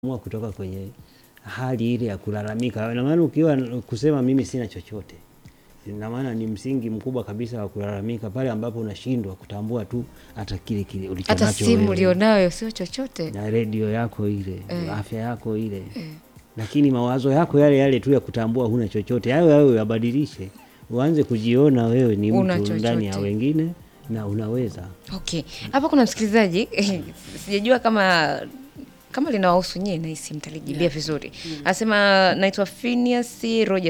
Mua kutoka kwenye hali ile ya kulalamika. Ina maana ukiwa kusema mimi sina chochote, ina maana ni msingi mkubwa kabisa wa kulalamika pale ambapo unashindwa kutambua tu hata kile kile ulicho hata nacho simu wewe. ulionayo sio chochote. na redio yako ile Eh. afya yako ile Eh. lakini mawazo yako yale yale tu ya kutambua huna chochote, hayo hayo yabadilishe, uanze kujiona wewe ni Una mtu ndani ya chochote. wengine na unaweza. Okay, hapa kuna msikilizaji sijajua kama kama linawahusu nyie, nahisi mtalijibia vizuri. Anasema naitwa Phineas Roger